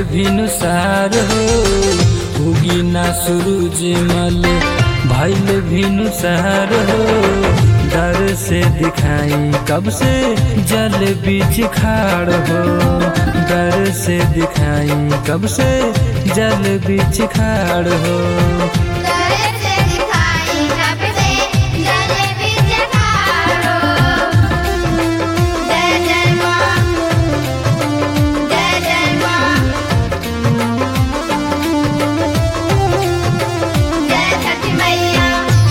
भिनुसार हो उगी ना सूरज मल भैल भिनुसार हो डर से दिखाई कब से जल बीच खाड़ हो डर से दिखाई कब से जल बीच खाड़ हो करे से दिखाई कब से जल बीच खारो जय जय माँ जय जय माँ जय छठी मैया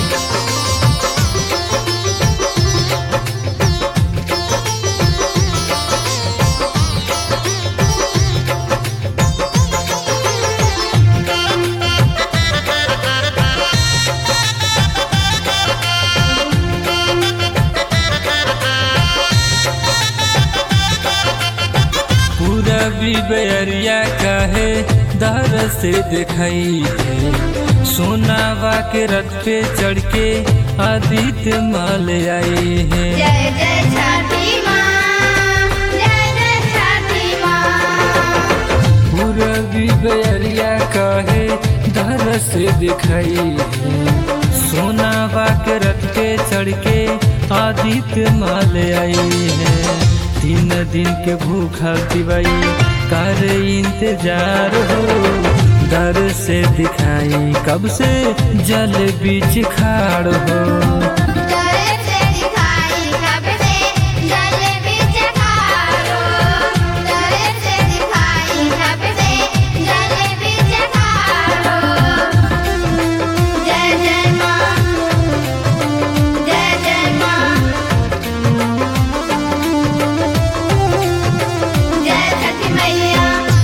पूरा बेरिया कहे दर से दिखाई है सोनावा के रथ पे चढ़ के आदित्य माल आए हैं जय जय छठी माँ जय जय छठी माँ पूरा बेरिया कहे दर से दिखाई है सोनावा के रथ पे चढ़ के आदित्य माल आए हैं तीन दिन के भूखा दिवाई कर इंतजार हो डर से दिखाई कब से जल बीच खाड़ हो करे से दिखाई कब से जल बीच खारो करे से दिखाई कब से जल बीच खारो जय जय माँ जय जय माँ जय छठी मैया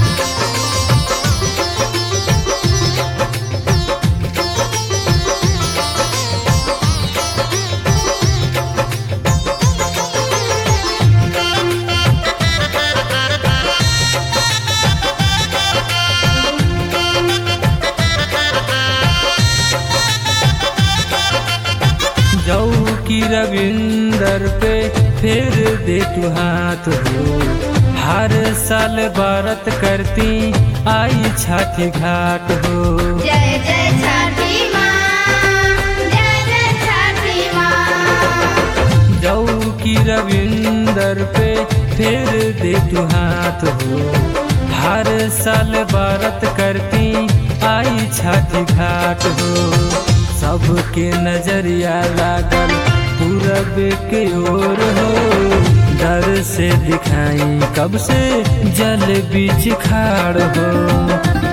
जाऊ की रविंदर पे फिर दे तू हाथ हो हर साल भारत करती आई छाती घाट हो जय जय छठी माँ जय जय छठी माँ जाऊ की रविंदर पे फिर दे तू हाथ हो हर साल भारत करती आई छाती घाट हो सबके नजरिया लागल पूरब के ओर हो डर से दिखाई कब से जल बीच खाड़ हो